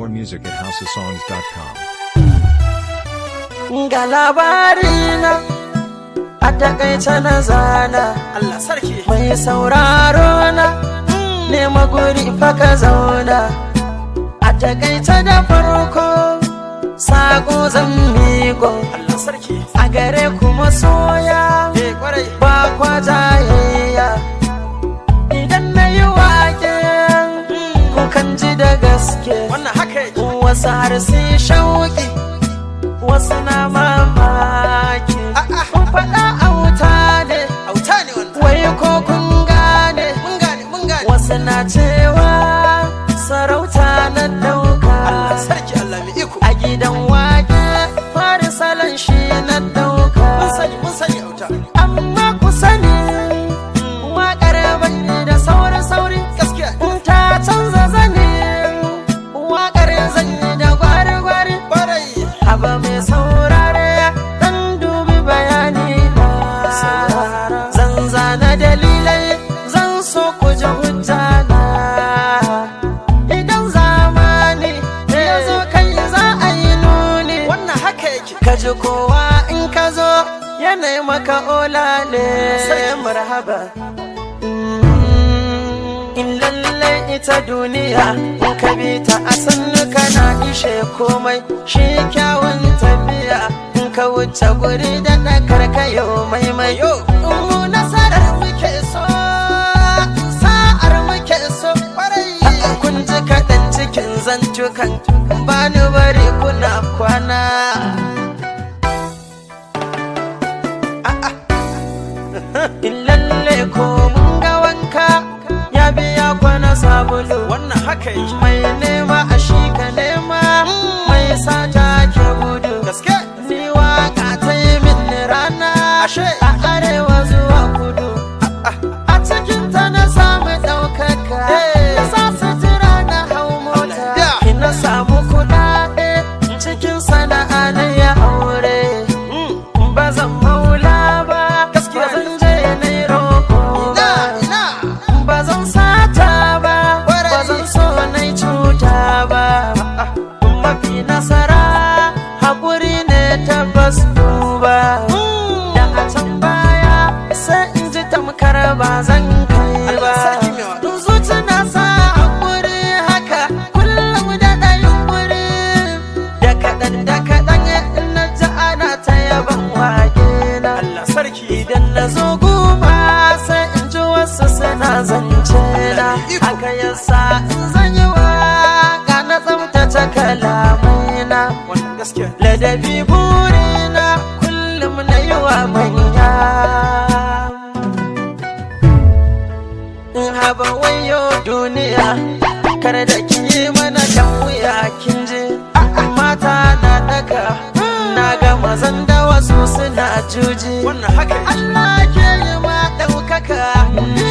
More music at houseofsongs.com. ga labarina a takaice na zana Allah sarki mai sauraro na nema guri faka zauna a takaice da farko sako zan miƙo Allah sarki a gare kuma soya eh kwarai ba kwa jayayya idan na yi wake kukan ji da gaske wannan haka yake wasu har sai shauki wasu na mamaki kun faɗa auta ne auta ne wannan wai ko kun gane mun gane mun gane wasu na cewa sarauta na dauka Allah sarki Allah mai iko a gidan wake fari salon shi na dauka mun sani mun sani auta amma ku sani waƙar bai da saurin sauri gaskiya in ta canza zane waƙar zan yi da gwari-gwari kwarai Haba mai saurare dan dubi bayani na Zan zana dalilai zan so ku ji hujja na Idan zamani ya zo kai za a yi nuni wannan haka yake Ka ji kowa in ka zo yanayi maka olale marhaba Mm, In lallai ita duniya in ka bi ta a sannu kana ishe komai shi kyawun tafiya in ka wuce guri da ɗakar kayo maimai Yo. mu nasarar muke so sa'ar muke so A'a, kun ji kaɗan cikin zantukan ba ni bari kuna kwana in lalle ko mun ga wanka ya biya kwana sabulu wannan haka yake mai nema a shi ka nema mai sata ke gudu gaske ni waka ta yi min rana Ashe. a arewa zuwa kudu a cikin ta na samu ɗaukaka Eh. na sa sutura na hau mota Ya. na samu kuɗaɗe cikin sana'a na ya aure ba zan maula ba Gaskiya ba zan je na yi roƙo ina ba ina ba zan sata ba Kwarai. ba zan so na yi cuta ba mafi nasara haƙuri ne tabbas duba da a can baya sai in ji tamkar ba zan kai ba Allah sarki mai waɗo. zuci na sa haƙuri haka kullum da ɗayin wuri da kaɗan da kaɗan in na ji ana ta yaban wage na Allah sarki Idan na zo guba sai in ji wasu suna zance na Iko. Haka yasa in zan yi waka na tsaftace kalamai na wannan gaskiya Ladabi burina kullum na yi wa manya In haba wayo duniya kar da ki yi mana dan wuya kin ji Mata na daka na ga mazan da wasu suna juji wannan haka yake Allah ke yi ma ɗaukaka ni